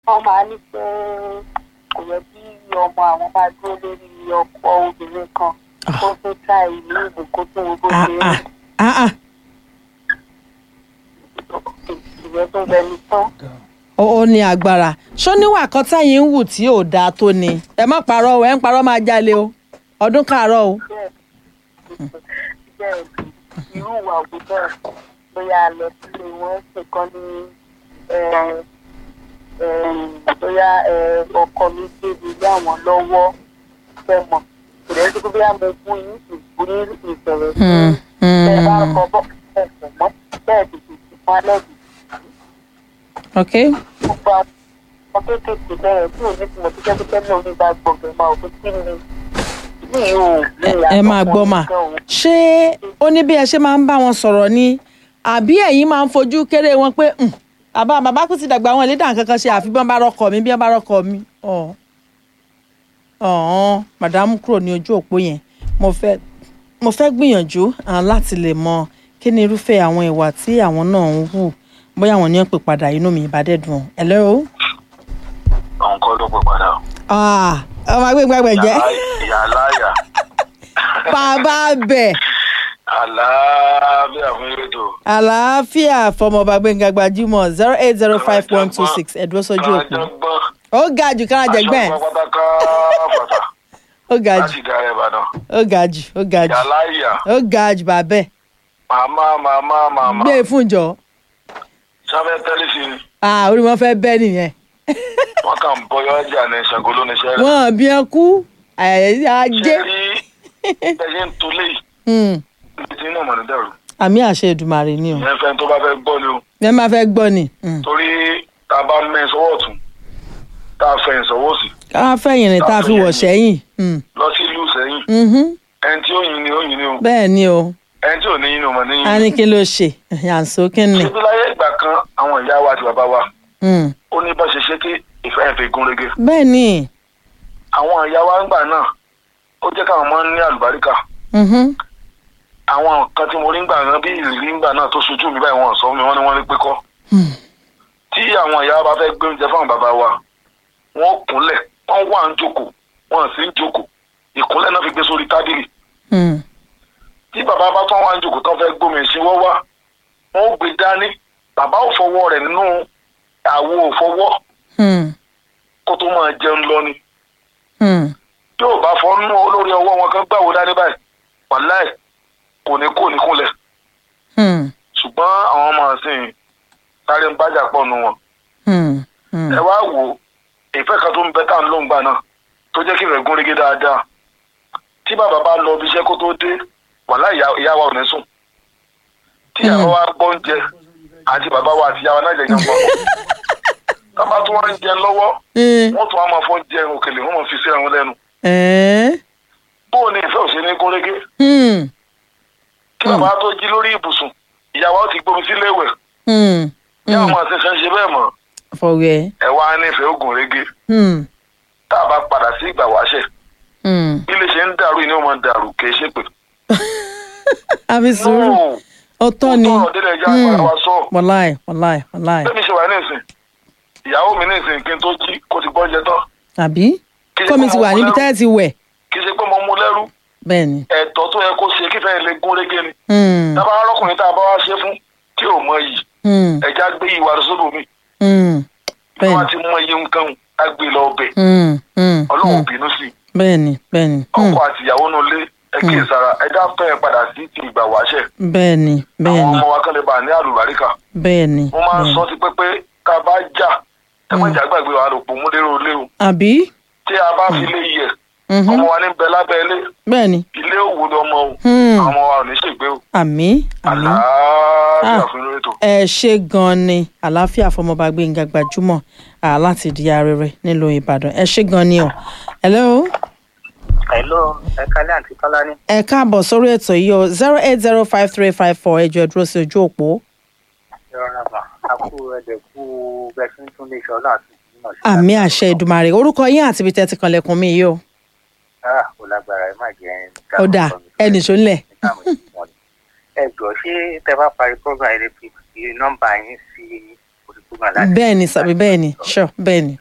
wọ́n máa ní pé kò yẹ kí ọmọ àwọn máa dúró lórí ọkọ obìnrin kan kó tó ta ìlú ìbò kó tó wo bó Ah, ṣe ah, ah, ah. ìwé tó bẹni tán. ó ó ní agbára ṣó níwà kan táyìn ń wù tí ò dáa tó ni ẹ má parọ́ o ẹ ń parọ́ máa jalè o ọdún kàárọ̀ o. bẹ́ẹ̀ bẹ́ẹ̀ ni irú ìwà òbí bẹ́ẹ̀ bóyá lọ sílé wọn nìkan ní eh, eh, bóyá eh, ọkọ mi débi ilé àwọn lọ́wọ́ fẹ́ mọ̀ kò dẹ́ sí pé bóyá mo fún yín ìbú ní ìbẹ̀rẹ̀ Hmm, hmm. bẹ́ẹ̀ bá kọ bọ́ ẹ̀sẹ̀ mọ́ bẹ́ẹ̀ tètè sí fún alẹ́ yìí ok gbogbo àwọn ọmọ kéékèèké bẹ́ẹ̀ tí ò ní tí mo ti jẹ́ pé tẹ́lẹ̀ omi bá gbọ̀ngàn máa ò fi kí ni ní ìhò ní ẹ máa gbọ́ mà ṣé ó ní bí ẹ ṣe máa ń bá wọn sọ̀rọ̀ ni àbí ẹ̀yin máa ń fojú kéré wọn pé "Hmm, bàbá bàbá kù ti dàgbà wọn lédà kankan ṣe àfi bí wọ́n bá rọkọ̀ mi bí wọ́n bá rọkọ̀ mi ọ̀ ọ̀hún màdámù kúrò ní ojú òpó yẹn mo fẹ́ mo fẹ́ gbìyànjú ah, láti lè mọ kí ni irúfẹ́ àwọn ìwà tí àwọn náà ń hù bóyá àwọn ní ń pè padà inú mi ìbádẹ́dùn hello. àwọn kọ́ ló pè padà o. Ah, ọmọ agbègbè jẹ́ ìyá aláya bàbá bẹ̀. aláàbíà fún erétò. àlàáfíà fọmọba gbẹngà gbajúmọ zero eight zero five one two six ẹdúró sójú òpó kájọgbọ́n ó ga jù kárajẹgbẹ aṣọ pátákà fàtà ó ga jù láti dára ìbàdàn. ó ga jù ó ga jù ìyá aláya ó ga jù bàbẹ màmá màmá màmá gbé e fún jọ sáfẹ́ tẹ́lifí ni ah orí wọn fẹ́ bẹ́ nìyẹn wọ́n kàn ń bọyọ́ ọjà ní ṣàgó lónìí ṣẹ́rẹ́. wọn bí ẹ kú àyè ajé ṣé rí ẹyẹ ń tolé yìí Hmm, ibi tí náà mọ̀ ní dẹ̀rù. àmì àṣẹ Èdùmàrè ni o ìyẹn fẹ́ tó bá fẹ́ gbọ́ ni o. ẹ máa fẹ́ gbọ́ ni Hmm. torí tá a bá mẹ́ sọ́wọ́ ọ̀tún tá a fẹ̀yìn sọ́wọ́ òsì ká fẹ̀yìn rìn tá a fi wọ̀ sẹ́yìn Hmm. lọ sí ìlú sẹ́yìn Mhm. ẹni tí ó yin ni ó yin ni o bẹ́ẹ̀ ni o ẹni tí ò ní yin ni ò mọ̀ ní yin a ní kí ló ṣe yànso kí ni ṣébí láyé ìgbà kan àwọn ìyá wa àti bàbá wa Hmm. ó ní bá ṣe ṣe kí ìfẹ́ yẹn fi gún régé bẹ́ẹ̀ ni àwọn ìyá wa ń gbà náà ó jẹ́ káwọn máa ń ní àlùbáríkà Mhm. àwọn nǹkan tí mo rí ń gbà náà bí ìrírí ń gbà náà tó sojú mi báyìí wọn sọ mi wọ́n ní wọ́n ní pé kọ́ Hmm. tí àwọn ìyá wa bá fẹ́ gbé oúnjẹ fáwọn bàbá wa wọ́n ó kúnlẹ̀ wọ́n wà ń jókòó wọ́n sì ń jókòó ìkúnlẹ̀ náà fi gbé sórí tábìlì Hmm. tí bàbá bá tán wá ń jókòó tán fẹ́ gbómi ìṣíwọ́ wá wọ́n ó gbé dání bàbá ò fọwọ́ rẹ̀ nínú àwo ò fọwọ́ Hmm. kó tó máa jẹun lọ ni Hmm. tí ò bá fọ́ nínú olórí ọwọ́ wọn kan gbàwó dání báyìí wàláì kò ní kò ní kúnlẹ̀ Hmm. ṣùgbọ́n àwọn ọmọ ọ̀sìn sáré ń bájà pọ̀ nù wọn. Hmm. Hmm. ẹ wá wò ó ìfẹ́ kan tó ń bẹ tá à ń lóun gbà náà tó jẹ́ kí ìrẹ̀ gún régé dáadáa tí bàbá bá lọ ibi iṣẹ́ kó tó dé wàláì ìyá ìyá wa ò ní sùn tí ìyàwó wa gbọ́ oúnjẹ àti bàbá wa àti ìyá wa náà jẹ jẹun pọ̀ bàbá tó wá ń jẹ lọ́wọ́ Hmm. wọ́n tún wá máa fọ́ jẹ òkèlè wọ́n máa fi sí ẹ̀rùn lẹ́nu Eh. bóò ni ìfẹ́ òṣèlú gún régé Hmm. kí bàbá tó jí lórí ibùsùn ìyàwó ó ti gbómi sílé ìwẹ̀ Hmm. ní àwọn àti ṣe ń ṣe bẹ́ẹ̀ mọ́ fọwẹ́. ẹ wá nífẹ̀ẹ́ ògùn régé Hmm. tá a bá padà sí ìgbà wáṣẹ̀ Hmm. bí ilé ṣe ń dàrú ìní ò máa dàrú kì í ṣe pé. àfi sùúrù ọ̀tọ̀ ni tọrọ délẹ̀ ẹja Hmm. àpàrà wa sọ wàláì wàláì wàláì bẹ́ẹ̀ni ṣe wà ní ìsìn ìyàwó mi ní ìsìn kí n tó jí kó ti gbọ́ oúnjẹ tán àbí kí ṣe kọ́mi pé ti mo wà mú níbi lẹ́rú- tẹ́ẹ̀ ti wẹ̀ kì í ṣe pé mo mú lẹ́rú bẹ́ẹ̀ ni. ẹ̀tọ́ tó yẹ kó ṣe kí fẹ́ẹ́ lè gún régé ni Hmm. tábà arọ́kùnrin tá a bá wá ṣe fún tí ò mọ iyì Hmm. ẹja gbé ìwà rẹ̀ sódò mi Hmm. bí bẹ́ẹ̀ wọ́n ni. ti mọ iye nǹkan á gbé lọ ọbẹ̀ Hmm. Hmm. ọlọ́run Hmm. bínú sí i bẹ́ẹ̀ ni bẹ́ẹ̀ ni. Hmm. ọkọ àti ìyàwó náà lé ẹ kí ì sára ẹja fẹ́ ẹ padà sí ti ìgbà wáṣẹ̀ bẹ́ẹ̀ ni bẹ́ẹ̀ àwọn ni ọmọ wa kan lè bá a ní àlùbáríkà bẹ́ẹ̀ ni. mo máa ń bẹ́ẹ̀ sọ ni. sí pé pé ká bá jà ẹ má jà gbàgbé wa àròpọ̀ múlẹ́rọ̀ lé o àbí. tí a bá fi lé yẹ Mhm. ọmọ wa ní bẹ lábẹ́ ilé bẹ́ẹ̀ ni. ilé òwò ni ọmọ o Hmm. ọmọ wa ò ní ṣègbé o àmì àmì. àlàáfíà Ah. fún lórí ètò. ẹ ṣe gan ni àlàáfíà fọmọba gbẹngà gbajúmọ̀ ah, láti di arẹrẹ nílùú ìbàdàn ẹ ṣe gan ni o. hello Hello, ẹ kálẹ̀ àǹtí Tọ́lání. ẹ káàbọ̀ sórí ètò yìí o zero eight zero five three five four ẹjọ́ dúró sí ojú òpó. Ìrọ̀rùn àgbà, a kú ẹ̀dẹ̀ kú bẹ́ẹ̀ tí ń tún lè ṣọ́ láti ìdúnà ṣe. àmì àṣẹ ìdùmarè orúkọ yín àti ibi tẹ́tí kanlẹ̀kùn mi yìí o. Ah, kò lágbára ẹ má jẹ́ ẹ. ó dà ẹnì tó ń lẹ̀. Ẹ jọ ṣé tẹ bá parí program ẹ lè fi fi nọ́mbà yín sí orí tó máa láti. bẹ́ẹ̀ ni sàbí bẹ́ẹ̀ ni sure bẹ́ẹ̀ ni